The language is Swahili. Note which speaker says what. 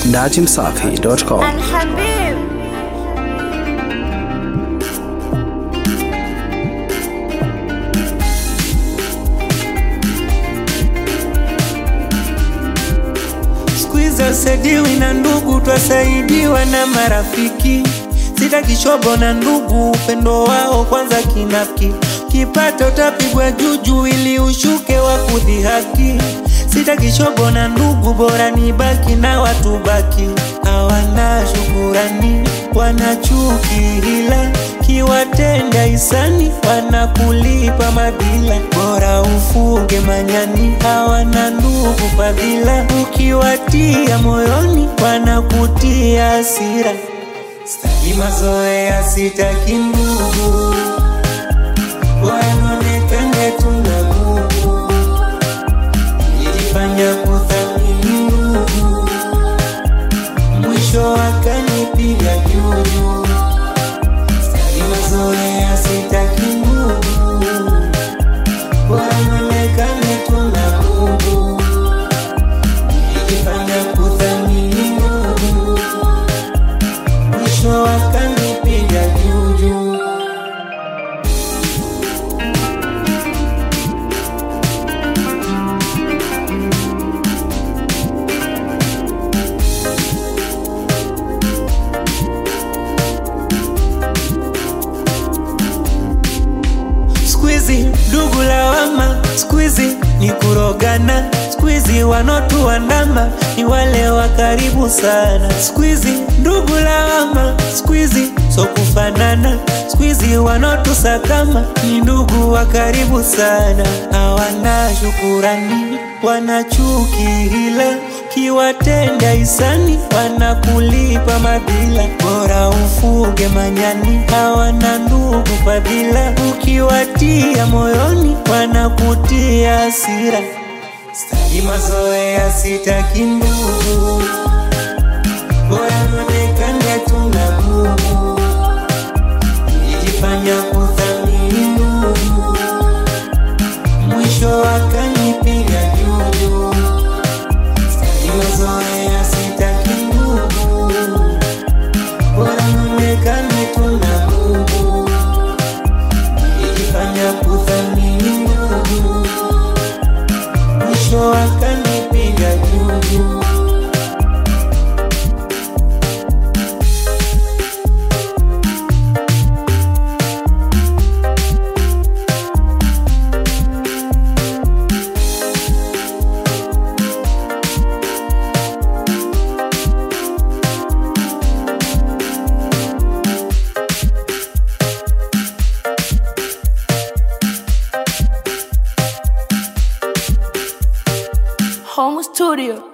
Speaker 1: datimsafi.com.
Speaker 2: الحبيب
Speaker 3: Squeeze usaidiwi na ndugu, twasaidiwa na marafiki. Sitaki shobo na ndugu, upendo wao kwanza kinafiki. Kipata utapigwa juju ili ushuke wa kudhihaki. Sitaki shobo na ndugu, bora nibaki na watu baki. Hawana shukurani, wana chuki hila kiwatenda hisani wanakulipa madila, bora ufuge manyani, hawana ndugu fadhila, ukiwatia moyoni wanakutia hasira. Sitaki mazoea, sitaki ndugu, wanaonekane tuna nguvu, nilifanya kuthamini ndugu, mwisho wakanipiga juju. Sitaki mazoea, sitaki ndugu, wanaonekane tuna nguvu, nilifanya kuthamini ndugu, mwisho wakanipiga juju. Squeezy ndugu lawama, squeezy ni kurogana, squeezy wanotuandama ni wale wa karibu sana. Squeezy ndugu lawama, squeezy so kufanana, squeezy wanotusakama ni ndugu wa karibu sana. Hawana shukurani, wana chuki hila kiwatenda hisani wanakulipa madhila, bora ufuge manyani, hawana ndugu fadhila, ukiwatia moyoni wanakutia hasira. Sitaki mazoea, sitaki ndugu, bora nionekane tuna nguvu, nilijifanya kuthamini ndugu, mwisho wakanipiga juju. Sitaki mazoea, sitaki ndugu, bora nionekane tuna nguvu, nilijifanya kuthamini ndugu, mwisho wakanipiga juju.
Speaker 2: Home Studio